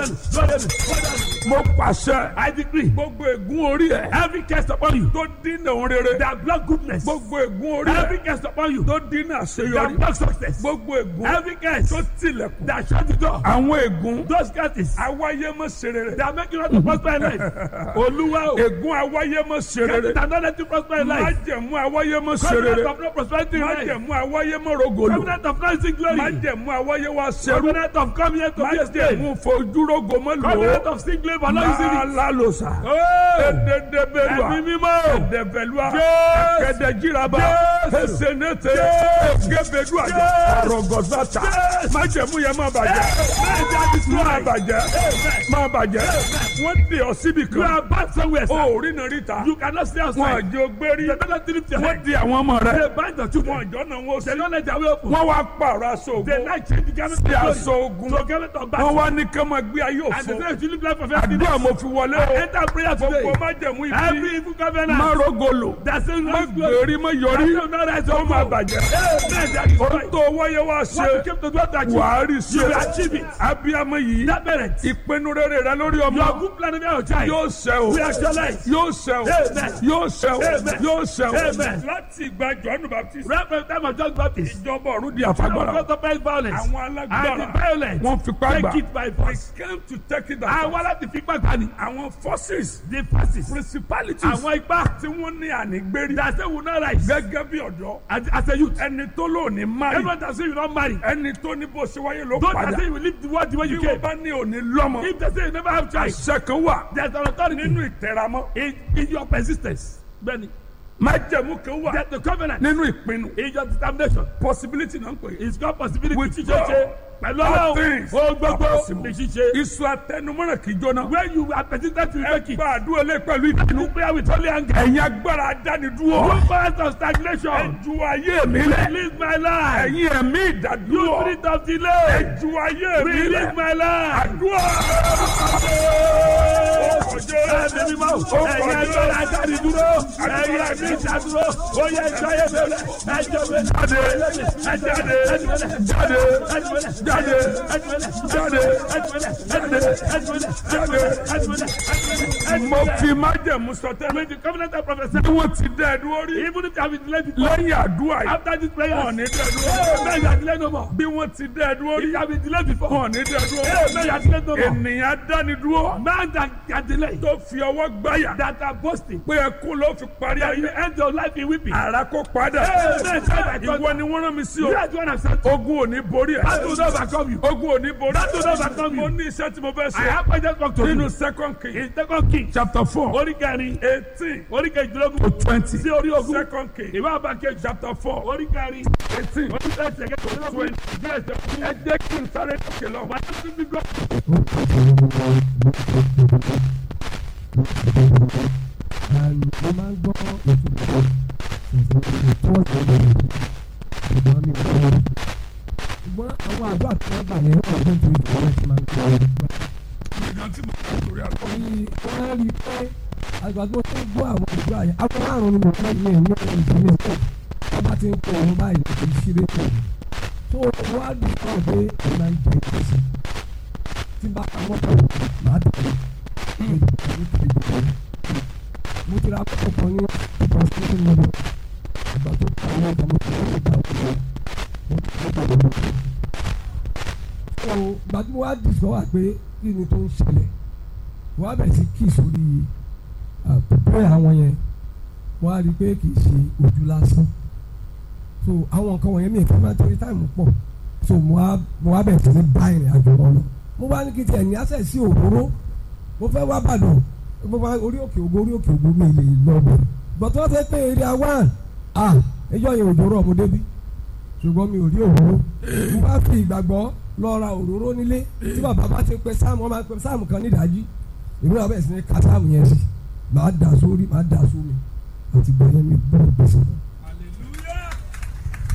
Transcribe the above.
mo pàṣẹ. I decree. gbogbo ègún orí ẹ. every curse upon you. tó dínà òun rere. that block goodness. gbogbo ègún orí ẹ. every curse upon you. tó dínà àṣeyọrí. that block success. gbogbo ègún. every curse. tó tilẹ̀kùn. that shut the door. àwọn ègún. those curses. awáyé mọ̀ ṣe rere. that make you not to prosper in life. olúwa o. ègún awáyé mọ̀ ṣe rere. that don't let you prosper in life. májẹ̀mú awáyé mọ̀ ṣe rere. covenant of no prosperity in life. májẹ̀mú awáyé mọ̀ rogolo. covenant of not seeing glory. májẹ̀mú awáyé wa ṣerú. covenant of come here to be a state. májẹ̀mú fojúrogo mọ̀ lò. covenant of seeing glory for no using it. alalosa. ededebelua. ẹ̀mí mímọ́. ẹ̀dẹ̀bẹ̀lua. kẹ̀dẹ̀jiraba. esenete. gebedua. arọgọsata. májẹ̀mú yẹn má bàjẹ́. má bàjẹ́. má bàjẹ́. wọ́n di ọ síbi kan. you are bad somewhere sir. o rí nà ríta. you cannot stay outside. wọn àjọ gbérí. the better three fifty. wọ́n di àwọn ọmọ rẹ. they bind the two. wọn àjọ náà wọ́n sẹ́. they don't let their way open. wọ́n wá pààrọ̀ aṣọ ogun. they like change the garment of glory. sí aṣọ ogun. to garment of battle. wọ́n wá ní kí wọ́n gbé ayé òfo. and they say you live life of everything. àdúrà mo fi wọlé o. enter prayer today. gbogbo má jẹ̀mú ibi. every evil covenant. má rogolo. that's it. má gbèrí má yọrí. that's it. no rise up. ó má bàjẹ́. o tó wáyé wá ṣe. what you came to do to achieve. wàá rí ṣe. you will achieve it. abiyamọ yìí. that parent. ìpinnu rere rẹ lórí ọmọ. your good plan of your child. yóò ṣẹ o. we actualize. yóò ṣẹ o. amen. yóò ṣẹ o. amen. yóò ṣẹ o. amen. láti ìgbà jọ́nù baptist. right from the time of John Baptist. ìjọba ọ̀run di àfagbára. àwọn ọ̀tọ̀ violence. àwọn alágbára. and the violence. wọ́n fipá gbà. take it by force. they came to take it by force. àwọn aláti fipá gbà ni. àwọn forces. the forces. principalities. àwọn ipá. tí wọ́n ní ànígbérí. that say we no rise. gẹ́gẹ́ bí ọ̀dọ́. as as a youth. ẹni tó lò ní marry. everyone that say you no marry. ẹni tó ní bó ṣe wáyé ló padà. don't say you leave the world the way you came. bí wọ́n bá ní òní lọ́mọ. if they say you never have child. àṣẹ kan wà. there is an authority. nínú ìtẹ̀ramọ́. in in your persistence. bẹ́ẹ̀ni májẹ̀mú kan wà. the covenant. nínú ìpinnu. in your determination. possibility náà ń pè. it's called possibility. with God pẹ̀lú ọlọ́run o gbogbo ní ṣíṣe. iṣu atẹnumọ́ràn kì í jóná. where you are persistent to make it. ẹ gba àdúrà lé pẹ̀lú ìpinnu. prayer with holy anger. ẹ̀yin agbára adánidúró. you cause of stagnation. ẹ ju ayé mi lẹ. release my life. ẹ̀yin ẹ̀mí ìdádúró. you spirit of delay. ẹ ju ayé mi lẹ. release my life. àdúrà. ẹ̀mí mi máa wò. ẹ̀yin agbára adánidúró. ẹ̀yin ẹ̀mí ìdádúró. ó yẹ ẹjọ́ ayé mi lẹ. ẹjọ́ mi. jáde jáde jáde jáde jáde jáde mo fi májẹ̀mú sọtẹ́. with the covenant of prophesy. bí wọ́n ti dẹ́ ẹ̀dúró rí. even if you have been delayed before. lẹ́yìn àdúrà yìí. after this prayer. wọ́n ní dẹ́ ẹ̀dúró. bẹ́ẹ̀ yà delay no more. bí wọ́n ti dẹ́ ẹ̀dúró rí. if you have been delayed before. wọ́n ní dẹ́ ẹ̀dúró. bẹ́ẹ̀ yà delay no more. ènìyàn dánidúró. man that can delay. tó fi ọwọ́ gbáyà. that are boasting. pé ẹkún ló fi parí ayé. the end of life in weeping. ara kó padà. ìwọ ni wọ́n rán mi sí o. ogun ò ní borí ẹ̀. that will not overcome you. ogun ò ní borí. that will not overcome you. mo ní iṣẹ́ tí mo fẹ́ ṣe. I have pointed back to you. nínú second king. in second king. chapter four. orí kẹrin. eighteen. orí kejìlélógún. to twenty. sí orí ogún. second king. ìwé àbákẹ́ chapter four. orí kẹrin. eighteen. orí kẹsẹ̀ kẹsẹ̀ twenty. ẹ jẹ́ kí n sáré lókè lọ. wà á tún bí gbọ́. mo máa ń gbọ́ ètò ìtọ́jú ìgbọ́n mi kọ́ ṣùgbọ́n àwọn àdúrà tí wọ́n gbà yẹn ọdún tó ìjọba ti máa ń kọ́ ọ́ ìgbà tí mo kọ́ torí àkọ́. wọ́n rí i pé àgbà tó tó gbọ́ àwọn àdúrà yẹn àwọn márùn-ún ni mo fẹ́ yẹ ní ọ̀rọ̀ ìdílé pọ̀ wọ́n bá ti ń kọ́ ọ̀hún báyìí kò sí ṣeré pọ̀ tó wọ́n á dùn kọ́ pé ẹ̀ máa ń jẹ ìgbésí tí bá àwọn kan máa dùn mo ti ra kọ́kọ́ kan ní translation model ìgbà tó ta àwọn ọ̀gá mo ti rẹ́ ìgbà òkúta mo ti rẹ́ ìgbà òkúta. so ìgbà tí mo wá discover pé kí ni tó ń ṣẹlẹ̀ wọ́n á bẹ̀rẹ̀ sí kí sórí pẹ̀pẹ́ àwọn yẹn wọ́n á rí i pé kì í ṣe ojú lásán so àwọn nǹkan wọ̀nyẹn mi ì fẹ́ máa torí táìmù pọ̀ so mo wá mo wá bẹ̀rẹ̀ sí ní bá ìrìn àjò wọn lọ mo bá ní kí tiẹ̀ ní access sí òróró mo fẹ́ wá bàdàn mo bá orí òkè ògo orí òkè ògo mi lè lọ bẹ̀ gbọ̀tọ́ wọ́n fẹ́ pé èrè àwọn à ẹjọ́ yẹn òjò rọ̀ mo débi ṣùgbọ́n mi ò rí òróró mo bá fi ìgbàgbọ́ lọ ra òróró nílé tí bàbá bá ti pẹ sáàmù wọ́n máa pẹ sáàmù kan nídàájí èmi náà bẹ̀rẹ̀ sí ní ka sáàmù yẹn sí màá dà sórí màá dà sómi àti gbọ̀nyẹn mi bọ́ gbèsè náà